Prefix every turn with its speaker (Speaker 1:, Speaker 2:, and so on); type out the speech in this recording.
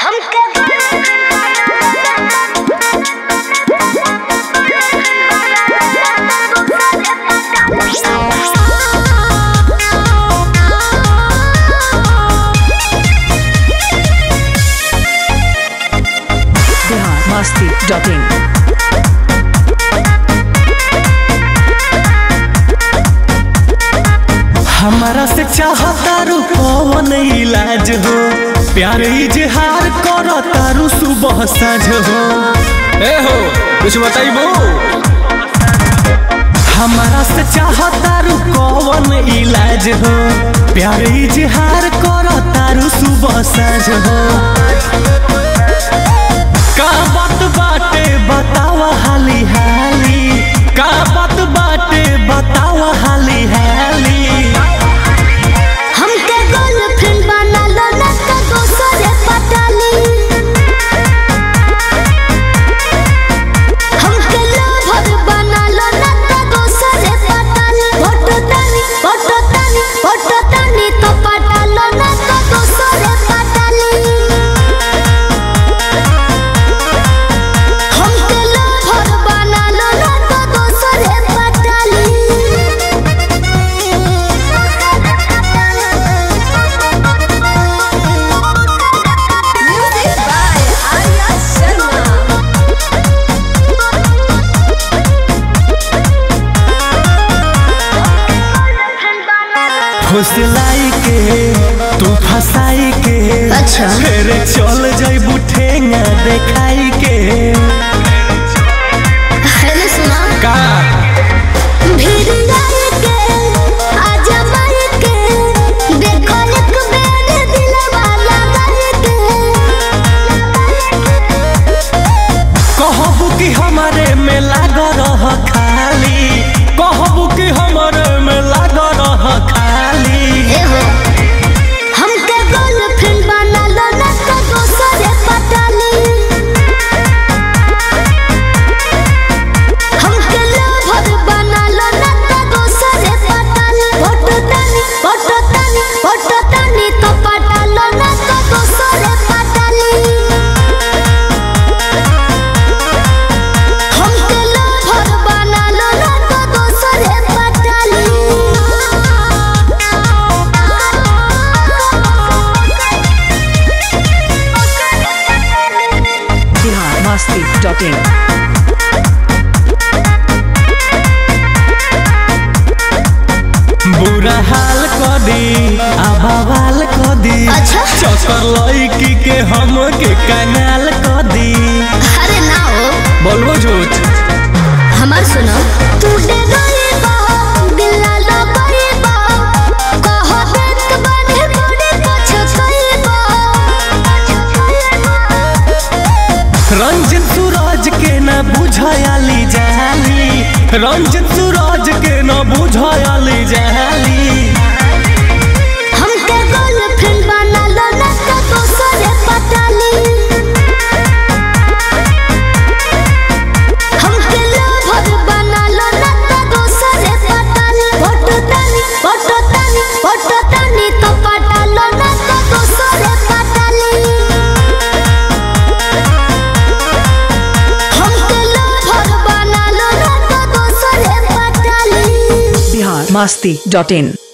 Speaker 1: masti.in.
Speaker 2: हमारा से चाहतारू कौन इलाज हो प्यार इजहार करो तारू सुबह साझ हो
Speaker 3: ए हो कुछ बताइबो
Speaker 2: हमारा से चाहतारू कौन इलाज हो प्यार इजहार करो तारू सुबह साझ हो का बात बाटे बतावा हाली हाली का बात बाटे बतावा हाली हाली
Speaker 4: हमके गर्लफ्रेंड बना लो ना तो दोसरे पटाली हमके लवर बना लो ना तो दोसरे पटाली फोटो तानी फोटो तानी फोटो तानी तो पटा लो ना तो दोसरे पटाली हमके लवर बना लो ना तो दोसरे पटाली Music by Arya Sharma.
Speaker 2: फुसलाई के तू फसाई के
Speaker 4: अच्छा।
Speaker 2: फिर चल जइबू ठेंगा देखाई के
Speaker 4: हेलो सुना
Speaker 3: का
Speaker 4: भीड़ जाए के आजा मार के देखो एक बेर दिलवा लगाए के
Speaker 2: कहबू कि हमारे में लाग रह खाली कहबू कि हमारे में लाग रह खाली
Speaker 4: एहो हमके गर्लफ्रेंड बना लो ना तो दोसरे पटाली हमके लवर बना लो ना तो दोसरे पटाली फोटो तानी फोटो तानी फोटो तानी तो पटा लो ना तो दोसरे पटाली हमके लवर बना लो ना तो दोसरे पटाली
Speaker 1: Bihar masti.in.
Speaker 2: बुरा हाल कर दी आबावाल कर दी
Speaker 4: अच्छा।
Speaker 2: चक्कर लड़की के हम के कंगाल कर दी
Speaker 4: अरे ना हो
Speaker 3: बोलबो झूठ
Speaker 4: हमार सुनो तू डे गई बा दिल ला गई बा कहो देख बने बड़े कुछ कई बा
Speaker 2: रंजन सूरज के न बुझायाली जाली रंजन सूरज के न बुझायाली जाली
Speaker 4: हमके गर्लफ्रेंड बना लो ना तो दोसरे पटाली हमके लवर बना लो ना तो दोसरे पटाली फोटो तानी फोटो तानी फोटो तानी तो पटा लो ना तो दोसरे पटाली हमके लवर बना लो ना तो दोसरे पटाली
Speaker 1: Bihar masti.in.